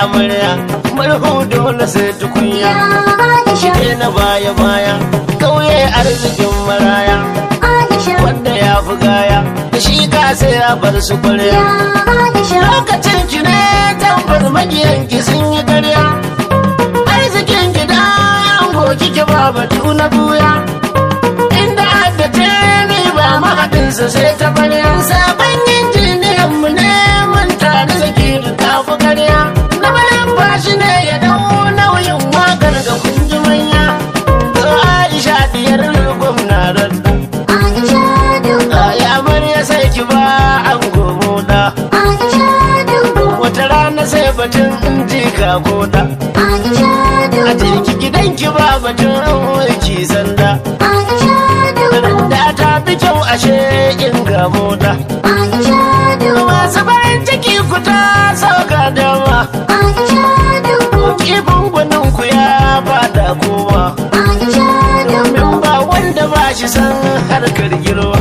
amarya murhu dole sai tukunya ke na baya baya kauye arzikin maraya wanda ya fi gaya da shi ka sai ya bar su kwarya lokacin ki ne tabbas magiyan ki sun yi karya arzikin ki da an goki ki ba batu na buya inda aka ce ni ba mahaɗinsa sai ta barya sabon injiniyan mu ne mun tare zaki da kafa karya na bayan ba shi ne ya dau nauyin wakar ga kunji manya to aisha diyar gwamna radda ya amarya sai ki ba an gomo da wata rana sai batun in ji ka goda a jirki gidanki ba batun mulki sanda da ta fi kyau ashe in ga moda masu bayan ciki ku ta sauka dama kifin gwanin ku ya fada kowa domin ba wanda ba shi san harkar girma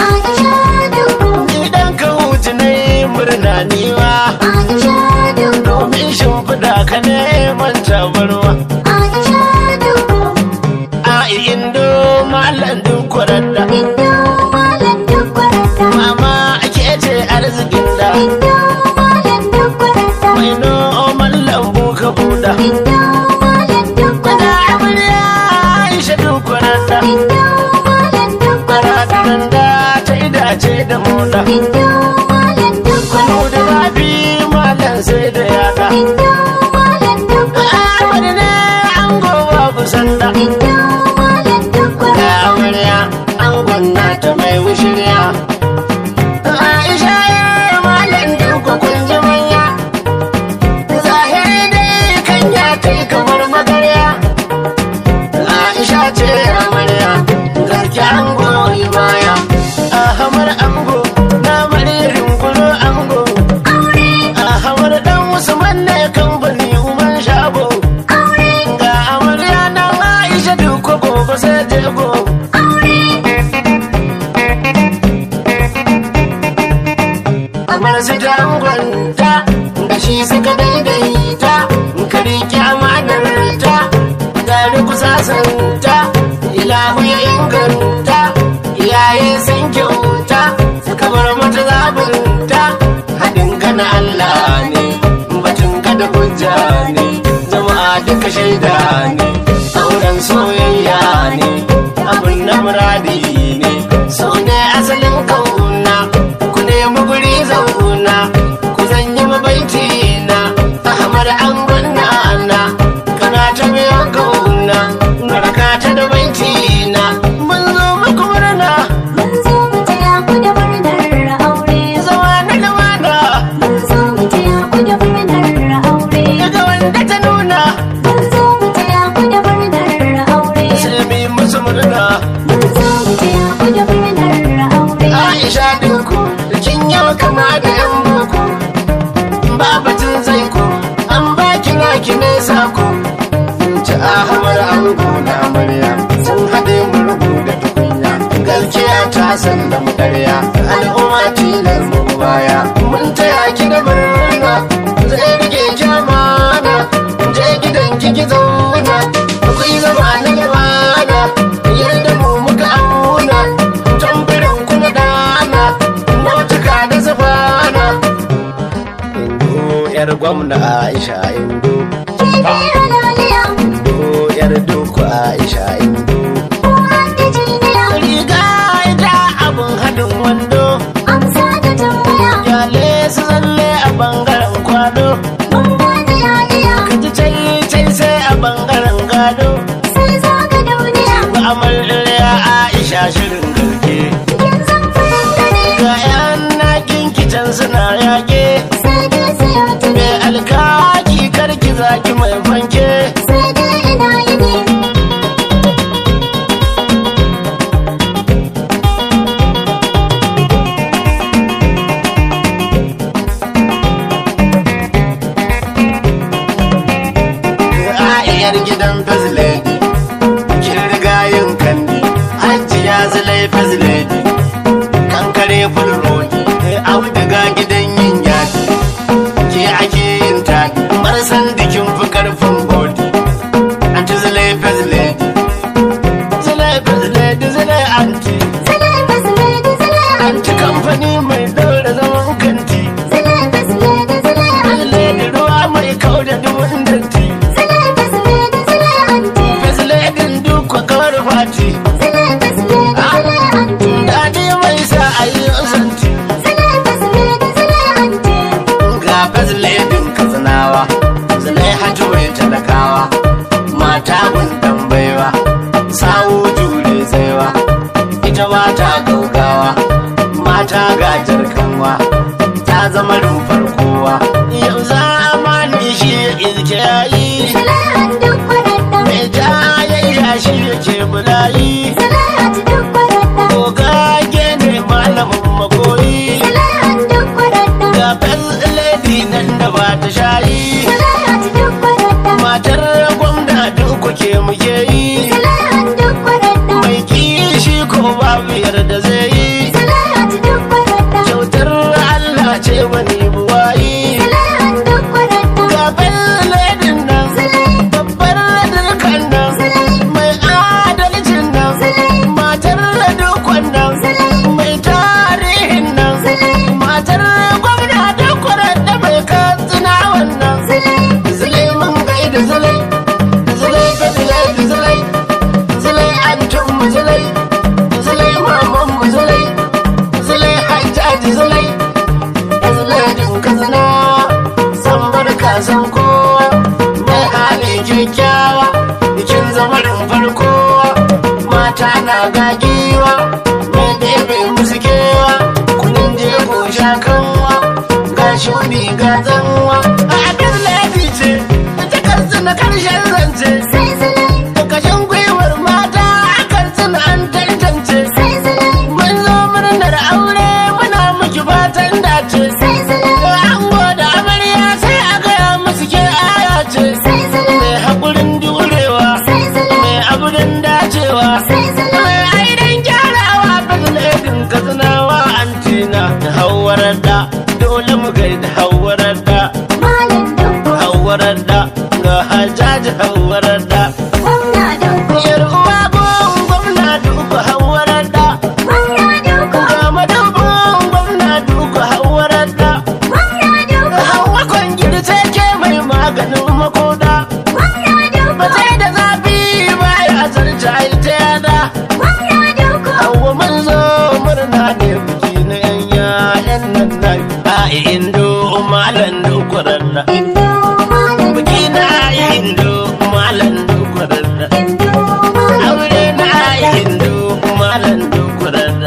idan ka hutu na yi murna niwa domin shimfiɗa ka neman tabarwa a indo malam duk kwararra mama ake ce arzikin da mai noman lambu ka buɗa da amarya aisha duk kwararra kwararren da ta idace da moda kwano da zafi malam sai da yada amar ne an gowa kusan da da amarya an gwanna ta mai wushirya aisha ya malam duk kun ji manya zahiri dai kan ya kai kamar magarya aisha ce amarya garki an goyi baya ahamar ango na maririn kulo ango ahamar dan usman ne kamfani umar shago ga amarya na aisha duk gobe sai jego kamar su dangonta da shi suka daidaita ka riƙe amanar ta gari kusasanta ilahu ya inganta iyaye sun kyauta suka bar mata zabinta haɗin ka na Allah ne batun ka da hujja ne jama'a duka shaida ne auren soyayya ne abin na muradi ne so ne asalin kauna ku nemi guri zauna ku zanyi mabaiti na ahmar an gwanna na kana ta biyan kauna baraka ta da baiti na mun zo muku murna zama na lumana daga wanda ta nuna sai mu yi musu murna Aisha dinku da kin yau kama da yan boko babatin zai ku an ba kira ki ne sako ci ahamar ango na amarya sun haɗe mu rubuta tukunya galkiya ta san da mu karya al'umma tilar mu baya mun taya ki da murna zai rike ki amana je gidan ki ki zauna akwai zama na gabana yadda mu muka auna tambarin ku na dana nautuka da zubana indo yar gwamna aisha indo indo yar duku aisha indo riga ita abun hadin wando yale su zalle a bangaren kwado ka ji cai cai sai a bangaren gado ba amarya aisha shirin garke ga yan nakin kicin suna yake mai alkaki karki zaki mai fanke a'iyar gidan faziledi kin riga yin kandi hajjiya zilai faziledi kankare fulrodi auduga gidan yin yaki ke ake yin taki marasa anti anti kamfani mai daura zaman kanti Lady ruwa mai kau da duwun datti Fasledin duk kawar fati Daɗi mai sa a yi santi Ga fasledin katsinawa Zalai hatu mai talakawa Mata gundan baiwa Sawo jure tsaiwa Ita mata gaugawa Mata gajar kanwa Ta zama rumfar kowa Yau zamani shi ilke yayi Mai jayayya shi yake bulayi Gogage ne malamin makoyi Ga lady nan da ba ta shayi Matar gwamna duk ke muke yi Mai kishi ko babu yarda zai yi Kyautar Allah ce wani buwayi Ga ledin nan babbar dukkan nan Mai adalcin nan matar dukkan nan Mai tarihin nan matar gwamna dukkan da mai katsina wannan Zulai mun gaida zulai Zulai ga zulai da zulai Zulai antum mu zulai Zulai maman mu zulai Zulai hajjaji zulai Zulai din katsina San barka san kowa Mai hali kyakkyawa Bikin zamarin farko Mata na gagiwa Mai ɗebe musu kewa Kunin jego shakanwa Ga shuni ga zanwa A abin laifi ce Ta karsu na karshen zance Kashin gwiwar mata a karsu na an tantance Mun zo murnar aure muna miki fatan dace Ango da amarya sai a gaya musu ke aya ce Mai haƙurin jurewa Mai aburin dacewa Mai aidan gyarawa Bazin katsinawa antina Hawarar da dole mu gaida hawarar da Hawarar da ga hajjaji hawarar da Yar uwa gun gwamna duka hawarar da Ga madubin gwamna duka hawarar da Hawa kwangiri ke mai maganin makoda Ba sai da zafi ba ya zarta ita yada Hawa mun zo murna ne biki na yan yayan nan nan A indo malan dukurar da Biki na indo malan dukurar da Aure na indo malan dukurar da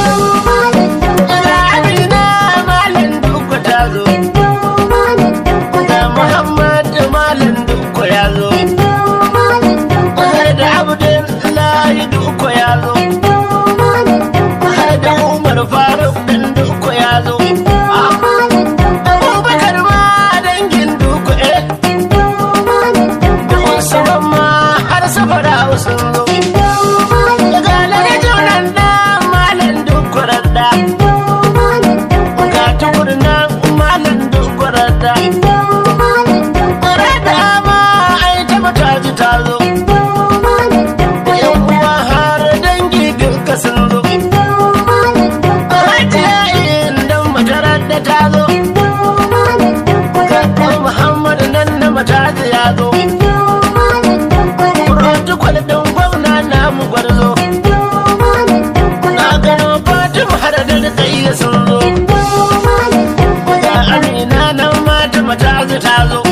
Amina malan duku ta zo Da Muhammad malan duku ya zo Har da Abdullahi duku ya zo Har da Umar Faruk dan duku ya zo Abubakar ma dangin duku eh Da Usman ma har safara sun zo Daga lalajunan da malan duku radda Ga tukurnan malan duku radda Radda ma ai ta mataji ta zo Yan uwa har dangi duka sun zo Hajiya indan matarar da ta zo Kakkan Muhammadu nan na mataji ya zo Protocol ɗin gwamna namu gwarzo Na gano Fatima har da rikayya sun zo Ga Amina nan mata mataji ta zo